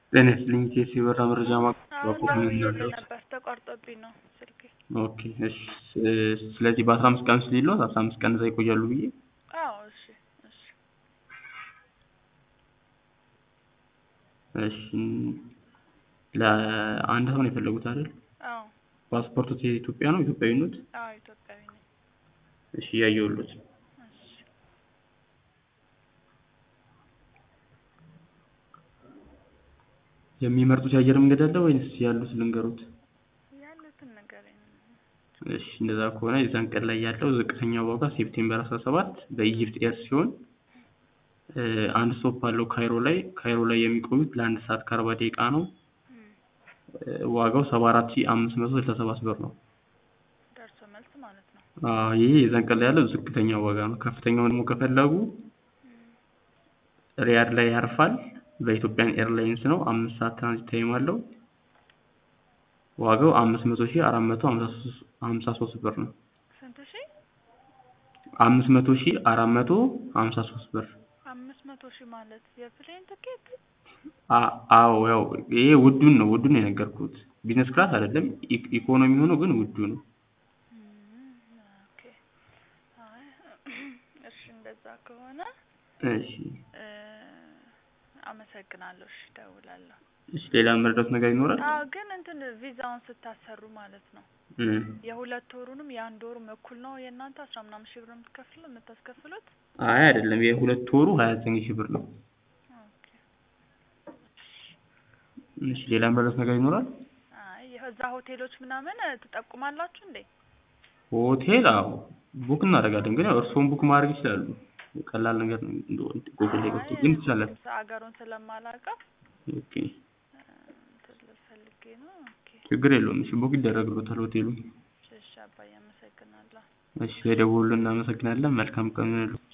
ጤና ይስጥልኝ ኢቲኤስ የበረራ መረጃ ማቅረብ ደውዬልህ ነበር ተቋርጦብኝ ነው ስልኬ። ኦኬ እሺ ስለዚህ በአስራ አምስት ቀን ውስጥ ሊሎት አስራ አምስት ቀን እዛ ይቆያሉ ብዬ አዎ እሺ እሺ እሺ ለአንድ ሰው ነው የፈለጉት አይደል? አዎ ፓስፖርቱ የኢትዮጵያ ነው ኢትዮጵያዊነት? አዎ ኢትዮጵያዊ ነኝ። እሺ እያየሁሎት እሺ የሚመርጡት የአየር መንገድ አለ ወይንስ ያሉት ልንገሩት? ያሉትን ንገረኝ። እሺ እንደዛ ከሆነ የዛን ቀን ላይ ያለው ዝቅተኛ ዋጋ ሴፕቴምበር 17 በኢጅፕት ኤር ሲሆን እ አንድ ስቶፕ አለው ካይሮ ላይ ካይሮ ላይ የሚቆዩት ለአንድ ሰዓት ከአርባ ደቂቃ ነው። እ ዋጋው 74567 ብር ነው። ደርሶ መልስ ማለት ነው። አዎ ይሄ የዛን ቀን ላይ ያለው ዝቅተኛ ዋጋ ነው። ከፍተኛውን ደግሞ ከፈለጉ ሪያድ ላይ ያርፋል። በኢትዮጵያን ኤርላይንስ ነው። አምስት ሰዓት ትራንዚት ታይም አለው። ዋጋው አምስት መቶ ሺህ አራት መቶ ሀምሳ ሶስት ብር ነው። ስንት ሺህ? አምስት መቶ ሺህ አራት መቶ ሀምሳ ሶስት ብር። አምስት መቶ ሺህ ማለት የፕሌን ትኬት? አ- አዎ ያው ይሄ ውዱን ነው ውዱን ነው የነገርኩት። ቢዝነስ ክላስ አይደለም ኢ- ኢኮኖሚ ሆኖ ግን ውዱ ነው። እም፣ ኦኬ። አይ እሺ እንደዛ ከሆነ እሺ እ አመሰግናለሁ። እሺ እደውላለሁ። እሺ ሌላ መረዳት ነገር ይኖራል? አዎ ግን እንትን ቪዛውን ስታሰሩ ማለት ነው እም። የሁለት ወሩንም የአንድ ወሩም እኩል ነው የእናንተ አስራ ምናምን ሺህ ብር የምትከፍሉ የምታስከፍሉት? አይ አይደለም የሁለት ወሩ ሀያ ዘጠኝ ሺህ ብር ነው። ኦኬ። እሺ ሌላ መረዳት ነገር ይኖራል? አይ የዛ ሆቴሎች ምናምን ትጠቁማላችሁ እንዴ? ሆቴል አዎ ቡክ እናደርጋለን። ግን ያው እርስዎም ቡክ ማድረግ ይችላሉ። ቀላል ነገር ነው። እንደው ጉግል ላይ ገብቶ ግን ትችላለን። አገሩን ስለማላውቀው ኦኬ እንትን ልል ፈልጌ ነው። ኦኬ ችግር የለውም። እሺ ቡክ ይደረግሎታል ሆቴሉ። እሺ አባዬ አመሰግናለሁ። እሺ የደወሉልን እናመሰግናለን። መልካም ቀን ይሁንልዎ።